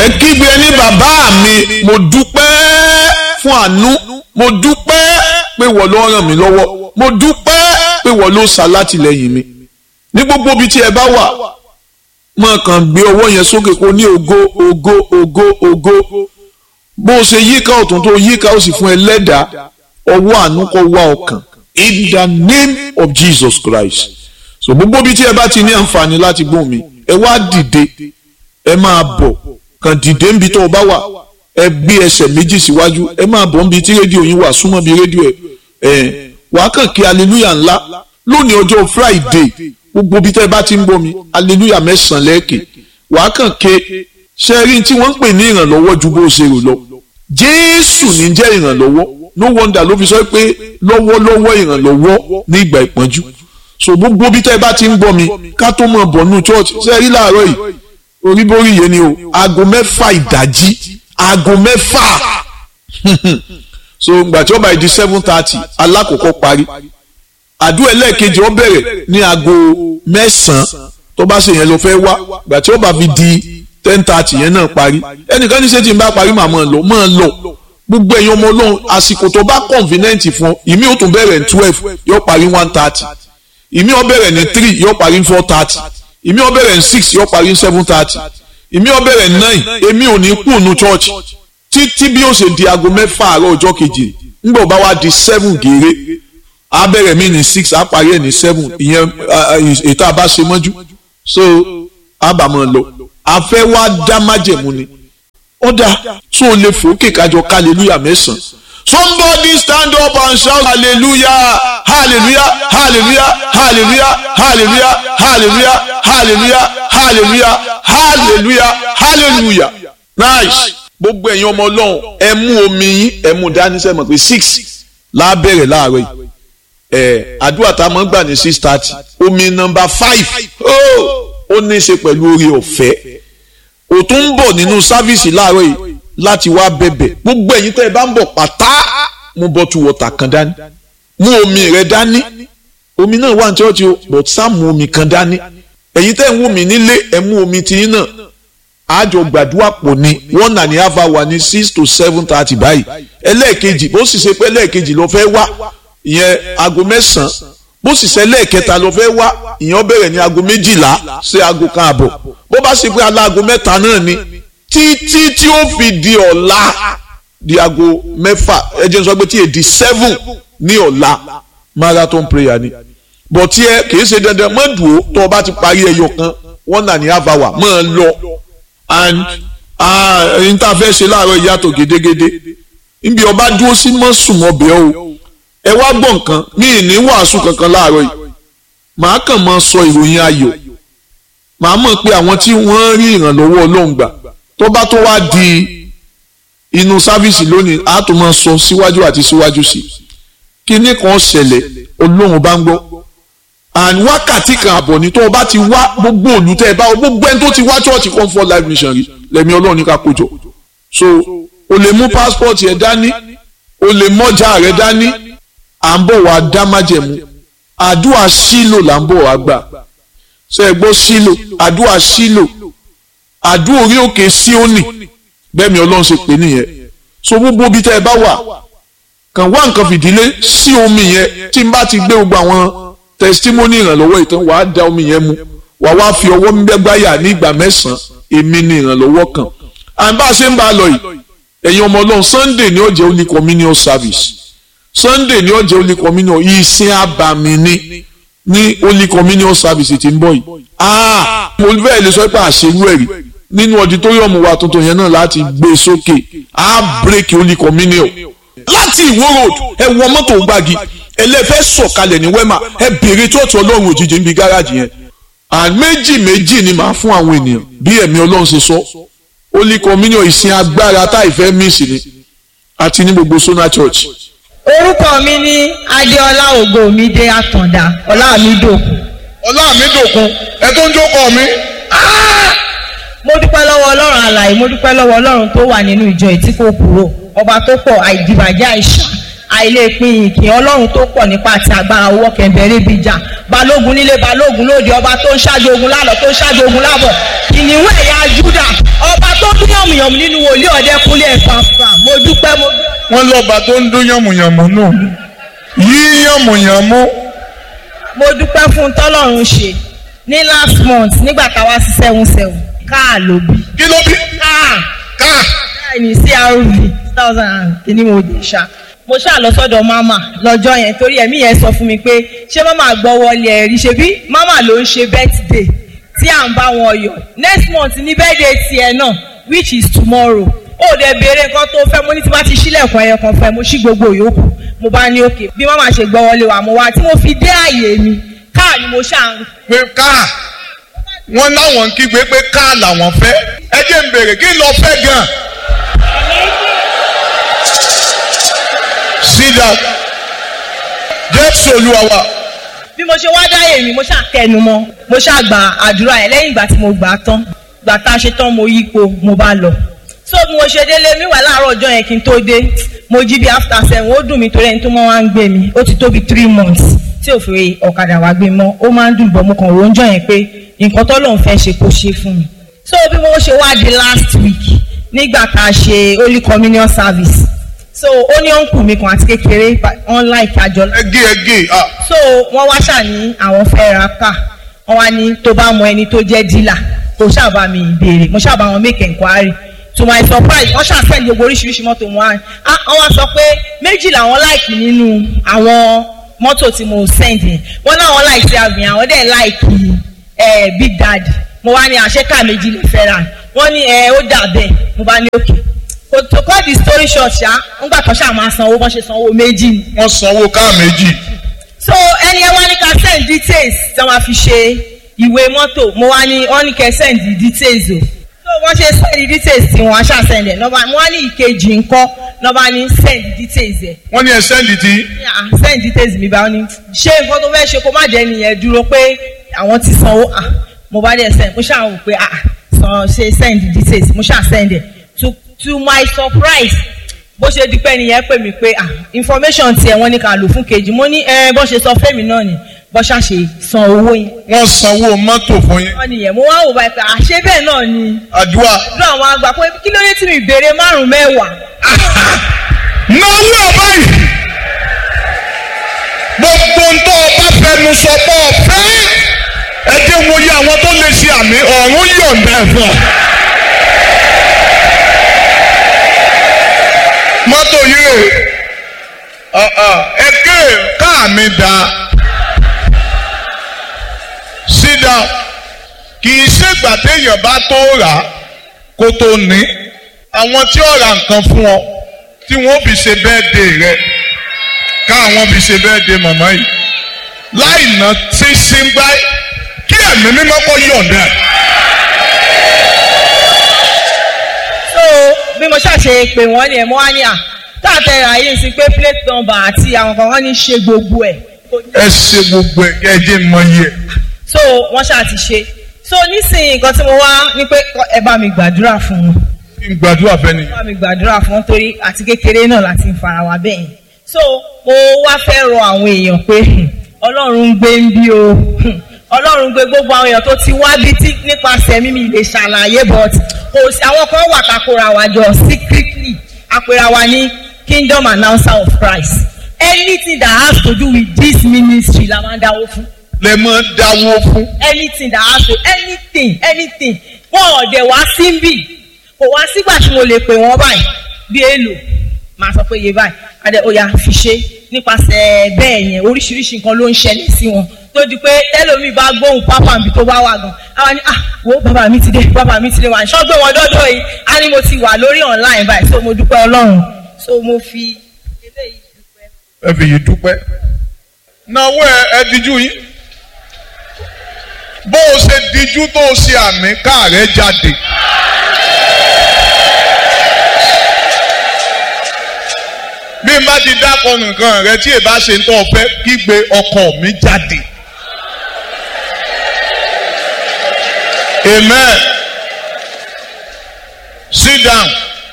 ẹ kígbe ní bàbá mi mo dúpẹ́ fún àánú mo dúpẹ́ pé wọ́n ló ràn mí lọ́wọ́ mo dúpẹ́ pé wọ́n ló ṣàlátìlẹ́yìn mi ní gbogbo ibi tí ẹ bá wà máa kàn gbé ọwọ́ yẹn sókè kó ní ògo ògo ògo ògo bó o ṣe yíká ọ̀tún tó yíká ó sì fún ẹ lẹ́dàá ọwọ́ àánú kó wá ọkàn in the name of Jesus Christ so gbogbo ibi tí ẹ bá ti ní àǹfààní láti gbóhùn mi ẹ wá dìde ẹ máa bọ̀ kàn dìde níbi tó o bá wà ẹ gbé ẹsẹ̀ méjì síwájú ẹ máa bọ̀ níbi tí rédíò yín wà súnmọ́ bí rédíò ẹ ẹ wàá kàn kí hallelujah ńlá lónìí ọjọ́ Friday gbogbo ibi tẹ́ ẹ bá ti ń bọ̀ mi hallelujah mẹ́sàn-án lẹ́ẹ̀kẹ́ wàá kàn ké ṣẹ́rí tí wọ́n ń pè ní ìrànlọ́wọ́ ju bó ṣe rò lọ Jésù ní jẹ́ ìrànlọ́wọ́ no wonder ló fi sọ pé lọ́wọ́lọ́wọ́ ìrànlọ́wọ́ ní ìgbà ìpọ́njú so gbogbo bí tẹ́ ẹ bá ti ń gbọ́ mi ká tó mọ̀ bọ̀ nù church ṣe rí láàárọ̀ yìí oríborí yẹn ni o aago mẹ́fà ìdájí aago mẹ́fà so gbà tí ó bá di seven thirty alákòókò parí àdúrà ẹlẹ́ẹ̀kejì ó bẹ̀rẹ̀ ní aago mẹ́sàn-án tó bá ṣe yẹn ló fẹ́ wá gbà tí ó bá fi di ten thirty yẹn náà parí ẹnìkan ní ṣé tí n bá parí màá máa lọ máa lọ gbogbo ẹ̀yin ọmọ ọlọ́run àsìkò tó bá convenient fún ìmí ó tún bẹ̀rẹ̀ ní twelve yóò parí one thirty ìmí ó bẹ̀rẹ̀ ní three yóò parí ní four thirty ìmí ó bẹ̀rẹ̀ ní six yóò parí ní seven thirty ìmí ó bẹ̀rẹ̀ ní nine èmi ò ní kú nu church títí bí ó ṣe di aago mẹ́fà àárọ̀ ọjọ́ kejì ńgbà ó bá wá di seven gèrè á bẹ̀rẹ̀ mí ní six á parí ẹ̀ ní seven ìyẹn ètò àbá ṣe mọ́jú so àbàmọ̀ lọ àfẹ́ wá dá májẹ̀mú ni ó dáa tó o lè fòókè kájọ hallelujah mẹ́sàn-án somebody stand up and shout hallelujah hallelujah hallelujah hallelujah hallelujah hallelujah hallelujah hallelujah hallelujah hallelujah nice gbogbo ẹ̀yin ọmọ ọlọ́run ẹ mú omi yín ẹ mú dání sẹ́mọ̀ pé six lábẹ́rẹ̀ láàárọ̀ yìí ẹ̀ àdúrà tá a máa ń gbà ní six thirty omi nọmba five ó ní í ṣe pẹ̀lú oore ọ̀fẹ́ ò tún ń bọ̀ nínú sáfíìsì láàárọ̀ yìí láti wá bẹ̀bẹ̀ gbogbo ẹ̀yin tẹ́ ẹ bá ń bọ̀ pátá mú bọ́tù wọ̀tà kan dání mú omi rẹ dání omi náà wà ní ṣọ́ọ̀ṣì o but sá mú omi kan dání ẹ̀yin tẹ́ ń wù mí nílé ẹ mú omi tiyín náà àjọ gbàdúrà pọ̀ ní one and a half hour ní six to seven thirty báyìí ẹlẹ́ẹ̀kejì bó sì ṣe pé ẹlẹ́ẹ̀kejì ló fẹ́ wá ìyẹn aago mẹ́sàn-án bó sì ṣe ẹlẹ́ẹ̀kẹta ló fẹ́ wá ìyẹn bẹ̀rẹ̀ ní aago méjìlá sí aago kan àbọ̀ bó bá ṣe pé aláago mẹ́ta náà ni títí tí ó fi di ọ̀la di aago mẹ́fà ẹ jẹ́ n sọ pé tí èdè seven ní ọ̀la marathon prayer ni bọ̀ tí ẹ kìí ṣe dandan mọ́ dùn ó tó o bá ti parí ẹyọ kan one and a half hour mọ́ ẹ lọ and ẹyin tá a fẹ́ ṣe láàárọ̀ ìyàtọ̀ gédégédé níbi ọba dúró sí mọ́ sùn ọbẹ̀ o ẹ wá gbọ́ nǹkan mi ì ní wàásù kankan láàárọ̀ yìí màá kàn máa sọ ìròyìn ayọ̀ màá mọ̀ pé àwọn tí wọ́n rí ìrànlọ́wọ́ ọlọ́run gbà tó bá tó wá di inú sáfíìsì lónìí á tó máa sọ síwájú àti síwájú sí i kíní kan ṣẹlẹ̀ ọlọ́run bá ń gbọ́ and wákàtí kan àbọ̀ ní tó o bá ti wá gbogbo olùtẹ́ ẹ bá o gbogbo ẹni tó ti wá church comfort life mission rí lẹ́mi ọlọ́run ní ká kójọ so o lè mú passport yẹn dání o lè mọ́jà rẹ dání à ń bọ̀ wá dá májẹ̀mú àdúrà sílò là ń bọ̀ wá gbà ṣe é gbọ́ sílò àdúrà sílò àdúrà orí òkè síónì bẹ́ẹ̀ mi ọlọ́run ṣe pè nìyẹn so gbogbo bí tẹ́ ẹ bá wà kàn wá nǹkan fìdílé sí omi yẹn tí n bá ti gbé gbogbo àwọn testimony ìrànlọ́wọ́ ìtàn wàá da omi yẹn mu wàá wá fi ọwọ́ gbẹ́gbáyà ní ìgbà mẹ́sàn-án èmi ni ìrànlọ́wọ́ kan à ń bá a ṣe ń bá a lọ yìí ẹ̀yin ọmọ ọlọ́run sunday ní ọjọ́ holy communion service sunday ní ọjọ́ holy communion ìsìn àbàmì ni ní holy communion service tí ń bọ̀ yìí ah mo fẹ́ lè sọ pé àṣeyú ẹ̀rí nínú auditorium wa tuntun yẹn náà láti gbé sókè á break holy communion láti ìwó road ẹ wọ mọ́tò gbági ẹlẹ́fẹ́ sọ̀kalẹ̀ ní wema ẹ bèrè tóòtù ọlọ́run òjijì níbi gáràjì yẹn and méjì méjì ni màá fún àwọn ènìyàn bí ẹ̀mí ọlọ́run ṣe sọ holy communion ìsìn agbára tá ìfẹ́ mísì ni àti ní gbogbo sona church. orúkọ mi ní adéọlá ògòmídé àtàndá ọlámídòkun. ọlámídòkun ẹ tó ń jókòó mi. mo dúpẹ́ lọ́wọ́ ọlọ́run àlàyé mo dúpẹ́ lọ́wọ́ ọlọ́run tó wà nínú ìjọ yìí tí kò kúrò ọba tó pọ̀ àìdìbàjẹ́ àìsàn àìlèpin ìkìn ọlọ́run tó pọ̀ nípa àti agbára owó kẹ̀mbẹ̀rẹ̀ bíi jà balógun nílé balógun lóde ọba tó ń ṣáájú ogun lálọ́ tó ń ṣáájú ogun lábọ̀ kìnìún ẹ̀yà júdà ọba tó dún yànmùyàn ayọ̀ mi nínú wòlíì ọ̀dẹ́kúnlé ẹ̀fàfà mo dúpẹ́ mo dúpẹ́. wọ́n lọ́ba tó ń dún yànmùyànmù nù yí yànmùyànmù mo dúpẹ́ fún tọ́lọ́run ṣe ní last month nígbà táwa sí seven seven káà ló bí. kí ló bí káà káà káà ní crv two thousand and kìíní mo dé ṣá. mo ṣáà lọ sọ́dọ̀ mama lọ́jọ́ yẹn torí ẹ̀mí yẹn sọ fún mi pé ṣé mama gbọ́ wọlé ẹ̀rí ṣe bí mama ló ń ṣe birthday tí à ń bá wọn yọ next month ní birthday tiẹ̀ náà which is tomorrow ó dẹ̀ béèrè nǹkan tó fẹ́ mo ní tí bá ti ṣílẹ̀kùn ẹyọ kan fẹ́ mo ṣí gbogbo yòókù mo bá ní òkè bí mama ṣe gbọ́ wọlé wa mo wá tí mo fi dé àyè mi káà ni mo ṣáà ń pé káà wọ́n láwọn ń kígbe pé káà làwọn fẹ́ ẹ jẹ́ ń bèrè kí lọ fẹ́ gan. sídà jésù olúwa wa bí mo ṣe wá dáyé mi mo ṣáà kẹnu mọ́ mo ṣáà gba àdúrà yẹn lẹ́yìn ìgbà tí mo gbà á tán gbà tá a ṣe tán mo yípo mo bá lọ so bí mo ṣe délé mi wà láàárọ̀ ọjọ́ yẹn kí n tó dé mo jí bí after seven ó dùn mí torí ẹni tó mọ́ wá ń gbé mi ó ti tó bí three months tí ò fi ọ̀kadà wá gbé mọ́ ó máa ń dùn bọ̀ mo kàn rò ń jọ yẹn pé nǹkan tó lóun fẹ́ ṣe kó ṣe fún mi so bí mo ṣe wá di last week nígbà tá a ṣe holy communion service so ó ní ọ̀nkù mi kan àti kékeré wọn láìka àjọ ẹgé ẹgé ah so wọ́n wá ṣà ní àwọn fẹ́ ra ká wọ́n wá ní tó bá mọ ẹni tó jẹ́ dílà kò ṣàbà mi béèrè mo ṣàbà wọn make enquiry to my surprise wọ́n ṣàfẹ́lì gbogbo oríṣiríṣi mọ́tò wọn á wọ́n wá sọ pé méjì làwọn láìkì nínú àwọn mọ́tò tí mo send yẹn wọ́n náà wọ́n láìkì àgbìn àwọn dẹ̀ láìkì big daddy mo wá ní àṣekà méjì lè fẹ́ ra wọ́n ní ẹ ó dà bẹ́ẹ̀ mo bá ní òkè kò tó cut the story short ṣá ńgbà kan ṣáà máa sanwó bọ́n ṣe sanwó méjì ni wọ́n sanwó káà méjì so ẹni ẹ wá ní ká send details tí wọ́n fi ṣe ìwé mọ́tò mo wá ní wọ́n ní kẹ́ send details o so wọ́n ṣe send details tí wọ́n aṣá send ẹ̀ nọ́ba mo wá ní ìkejì ńkọ́ nọ́ba ní send details ẹ̀ wọ́n ní ẹ sẹ́ndì tí ah send details mi bá wọn ní ṣé nǹkan tó fẹ́ ṣe kó má jẹ́ nìyẹn dúró pé àwọn ti sanwó ah mo bá dẹ̀ send mo ṣáà wò pé ah san ṣe send details mo ṣáà send ẹ̀ to to my surprise bó ṣe di pé nìyẹn pè mí pé ah information tiẹ̀ wọ́n ní ká lò fún kejì mo ní ẹ bó ṣe sọ fẹ́mi náà ni bó ṣá ṣe san owó yẹn. wọ́n sanwó mọ́tò fún yín wọ́n nìyẹn mo wá wò báyìí pé àṣé bẹ́ẹ̀ náà ni àdúrà àdúrà àwọn àgbà pé kí ló dé tí mi béèrè márùn mẹ́wàá. náwó ọba yìí gbogbo ń tọ́ ọba fẹnu sọ pé ọ̀fẹ́ ẹ jẹ́ wo yẹ àwọn tó lè ṣe àmì ọ̀run yọ̀ǹda ẹ̀ fún ọ. mọ́tò yìí rè ẹ̀kẹ́ káà mi dá sídà kì í ṣègbà téèyàn bá tó rà á kó tó ní àwọn tí ó ra nǹkan fún ọ tí wọ́n fi ṣe bẹ́ẹ̀dẹ̀ rẹ káwọn fi ṣe bẹ́ẹ̀dẹ̀ màmá yìí láì ná tí ṣíngbá kí ẹ̀mí mímọ́ kọ́ yọ̀ǹda ẹ̀. so bí mo ṣàṣe pé wọ́n ní ẹ̀ mo wá ní à táàtẹ̀ rà yìí sí pé plate number àti àwọn kan wọ́n ní ṣe gbogbo ẹ̀. ẹ ṣe gbogbo ẹ kí ẹ jẹ́ mọ iye ẹ̀. so wọ́n ṣáà ti ṣe so nísìnyí nǹkan tí mo wá ní pé ẹ bá mi gbàdúrà fún wọn kí n gbàdúrà fẹ́ ni. bá mi gbàdúrà fún wọn torí àti kékeré náà láti ń fara wa bẹ́ẹ̀ yẹn so mo wá fẹ́ rọ àwọn èèyàn pé hmm, ọlọ́run ń gbé ń bí o hmm, ọlọ́run gbé gbogbo àwọn èèyàn tó ti wá bí tí nípasẹ̀ mímí lè ṣàlàyé but kò sí àwọn kan wà kakora wa jọ secretly àpèrà wa ní kingdom announcer of Christ anything that has to do with this ministry la máa ń dáwó fún lè mọ dáwó fún. anything that has to anything anything wọn ò dẹ̀ wá sí ń bì kò wá sígbà tí mo lè pè wọ́n báyìí bí èlò máa sọ pé iye báyìí adé oya fi ṣe nípasẹ̀ bẹ́ẹ̀ yẹn oríṣiríṣi nǹkan ló ń ṣẹlẹ̀ sí wọn tó di pé tẹ́lómi bá gbóhùn pápá mi tó bá wà gan àwa ni ah wo bàbá mi ti dé bàbá mi ti dé wà ní sọ́gbẹ́ wọn dọ́dọ̀ yìí á ní mo ti wà lórí online báyìí so mo dúpẹ́ ọlọ́run so mo fi eléyìí dúpẹ́. ẹ fi yìí dúpẹ́. náwó ẹ ẹ díjú yín. bó o ṣe díjú tó o ṣe àmì káàrẹ́ jáde. bí n bá ti dákọ̀ nǹkan rẹ tí èbá ṣe ń tọ́ ọ fẹ́ kígbe ọkọ mi jáde. amen sit down